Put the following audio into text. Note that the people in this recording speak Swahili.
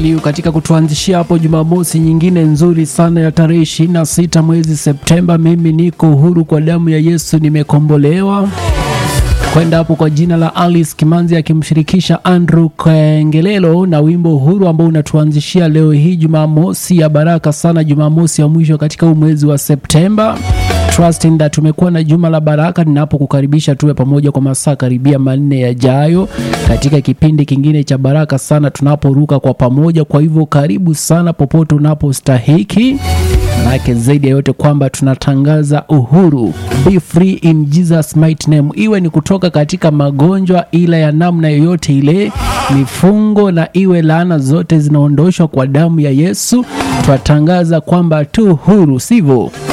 Saliu katika kutuanzishia hapo Jumamosi nyingine nzuri sana ya tarehe 26 mwezi Septemba. Mimi niko huru kwa damu ya Yesu nimekombolewa kwenda hapo kwa jina la Alice Kimanzi akimshirikisha Andrew Kengelelo na wimbo huru ambao unatuanzishia leo hii Jumamosi ya baraka sana, Jumamosi ya mwisho katika huu mwezi wa Septemba. Trusting that tumekuwa na juma la baraka, ninapokukaribisha tuwe pamoja kwa masaa karibia manne yajayo katika kipindi kingine cha baraka sana, tunaporuka kwa pamoja. Kwa hivyo karibu sana popote unapostahiki, manake zaidi ya yote kwamba tunatangaza uhuru, be free in Jesus mighty name, iwe ni kutoka katika magonjwa ila ya namna yoyote ile, mifungo na iwe laana zote zinaondoshwa kwa damu ya Yesu. Twatangaza kwamba tu huru, sivyo?